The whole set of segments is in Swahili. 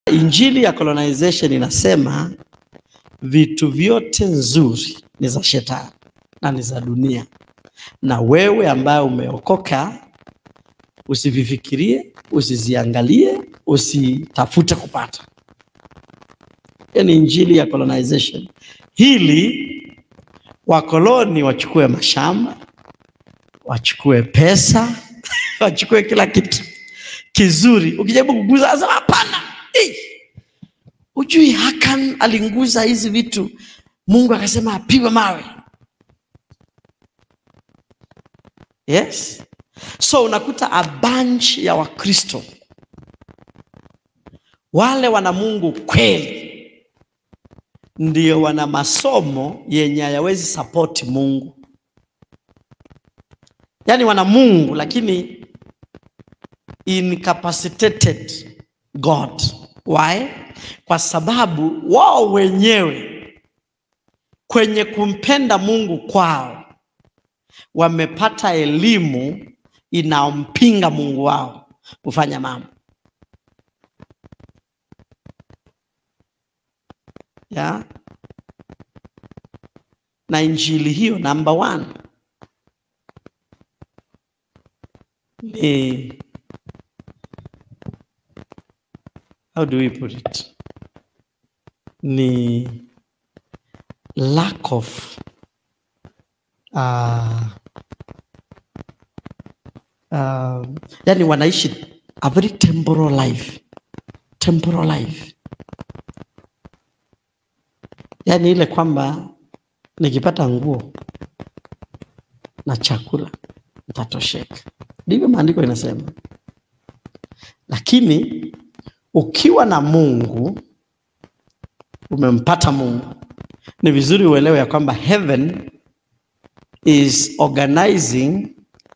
Injili ya colonization inasema vitu vyote nzuri ni za shetani na ni za dunia, na wewe ambaye umeokoka usivifikirie, usiziangalie, usitafute kupata. Hiyo ni injili ya colonization. Hili wakoloni wachukue mashamba, wachukue pesa, wachukue kila kitu kizuri. Ukijaribu kuguza, asema hapana. Eh, Ujui Hakan alinguza hizi vitu, Mungu akasema apigwe mawe. Yes, so unakuta a bunch ya Wakristo wale wana Mungu kweli ndio wana masomo yenye hayawezi support Mungu, yaani wana Mungu lakini incapacitated God. Why? Kwa sababu wao wenyewe kwenye kumpenda Mungu kwao wamepata elimu inaompinga Mungu wao kufanya mambo ya na injili hiyo number one ni how do we put it ni lack of uh, uh, yani wanaishi a very temporal life temporal life yani ile kwamba nikipata nguo na chakula nitatosheka ndivyo maandiko inasema lakini ukiwa na mungu umempata mungu ni vizuri uelewe ya kwamba heaven is organizing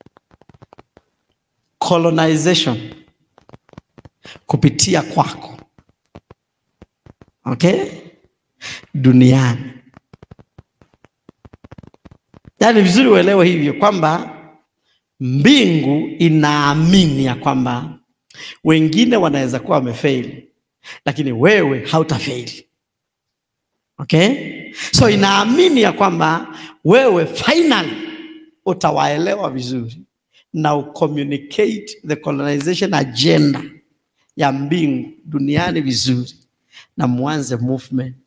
colonization kupitia kwako okay duniani yaani vizuri uelewe hivyo kwamba mbingu inaamini ya kwamba wengine wanaweza kuwa wamefeili lakini wewe hautafeili okay so inaamini ya kwamba wewe finally utawaelewa vizuri na ucommunicate the colonization agenda ya mbingu duniani vizuri na mwanze movement